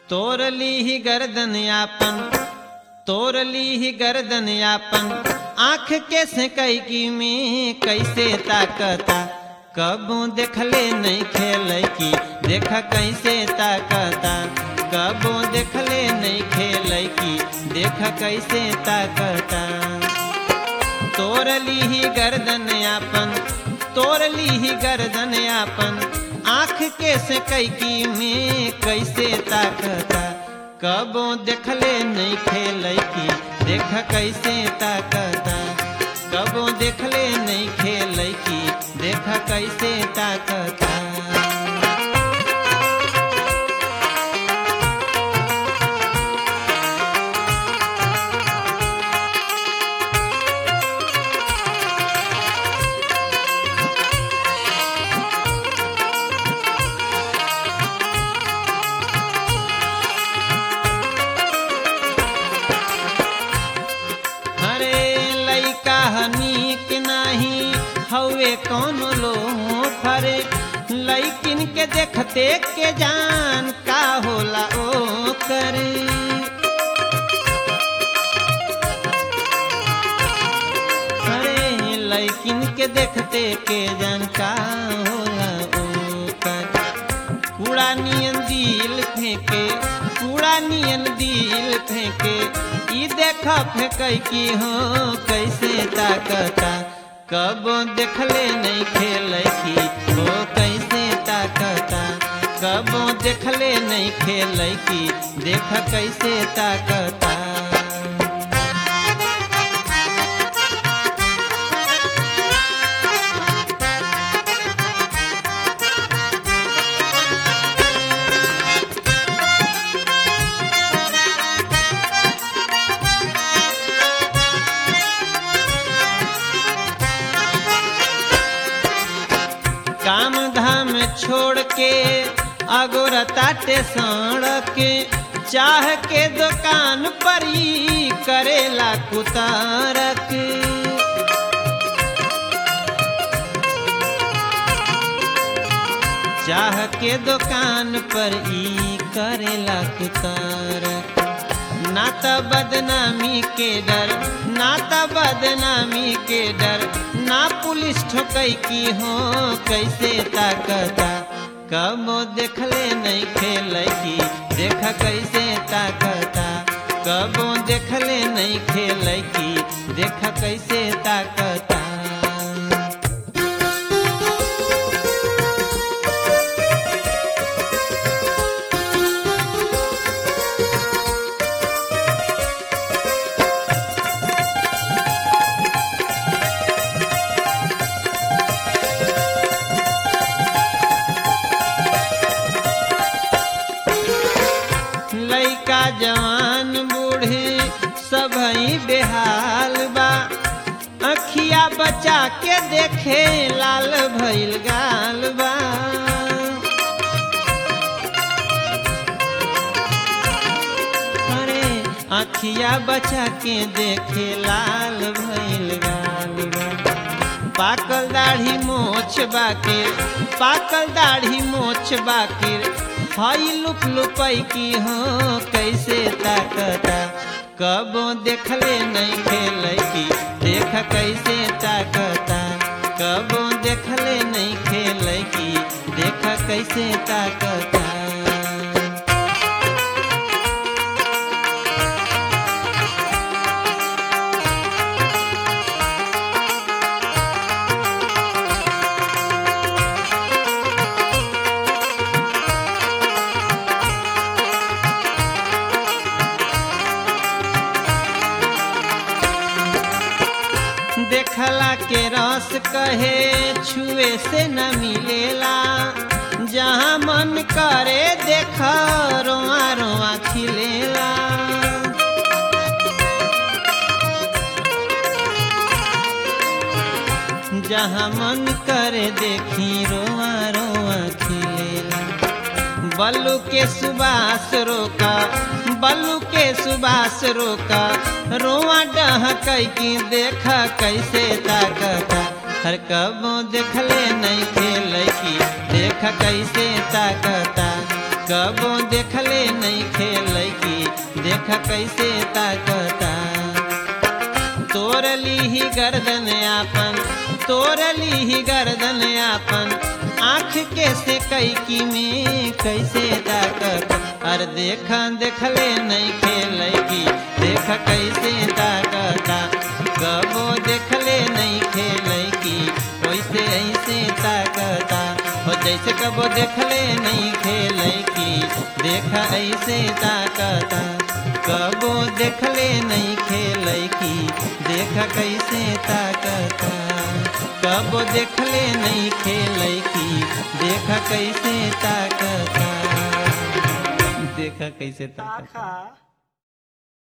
तोर ली गर्दन यापन तोर ली गर्दन यापन आँख के से कैकी में कैसे ताकता कबू देखले नहीं खेल की देख कैसे ताकता कबू देखले नहीं खेल की देख कैसे ताकता तोर ली गर्दन यापन तोर ली गर्दन यापन आँख के से कैकी में कैसे ताकता कबो देखले नहीं खेल की देख कैसे ताकता कबो देखले नहीं खेल की देख कैसे ताकता अरे लइका हनीक नाही हवे कौन लो फरे लइकिन के देखते के जान का होला ओ करे अरे लइकिन के देखते के जान का होला ओ करे कूड़ा नियन दिल फेंके कूड़ा नियन दिल फेंके ई देख फेंकै की हो कैसे ताकता कब देखले नहीं खेल की हो कैसे ताकता कब देखले नहीं खेल की देख कैसे ताकता काम धाम छोड़ के अगोर ताटे सड़क चाह के दुकान पर ही करेला कुतारक चाह के दुकान पर ई करेला कुतारक ना त बदनामी के डर ना त बदनामी के डर ना पुलिस ठोकै की हो कैसे ताकता कबो देखले नहीं खेल की देख कैसे ताकता कबो देखले नहीं खेल की देख कैसे ताकता लइका जवान बूढ़े सबई बेहाल बा अखिया बचा के देखे लाल भइल गाल बा अरे अखिया बचा के देखे लाल भइल गाल बा पाकल दाढ़ी मोछ बाके पाकल दाढ़ी मोछ बाके हई लुक लुपई की हो कैसे ताकता कबो देखले नहीं खेल की देख कैसे ताकता कबो देखले नहीं खेल की देख कैसे ताकता देखला के रस कहे छुए से न मिलेला जहाँ मन करे देख रोआ रोआ खिलेला जहाँ मन करे देखी रोआ रोआ खिलेला बल्लू के सुबास रोका बल्लू के सुबास रोका रोआ डह की देख कैसे ताकता हर कबो देखले नहीं खेल की देख कैसे ताकता कबो देखले नहीं खेल की देख कैसे ताकता तोर लीही गर्दन आपन तोर लीही गर्दन आपन आँख के से कैकी में कैसे ताकत अर देख देखले नहीं खेल की देख कैसे ताकता कबो देखले नहीं खेल की वैसे ऐसे ताकता हो जैसे कबो देखले नहीं खेल की देख ऐसे ताकता कबो देखले नहीं खेल की देख कैसे ताकता कबो देखले नहीं खेल की देख कैसे ताकता देखा कैसे ताकता ताका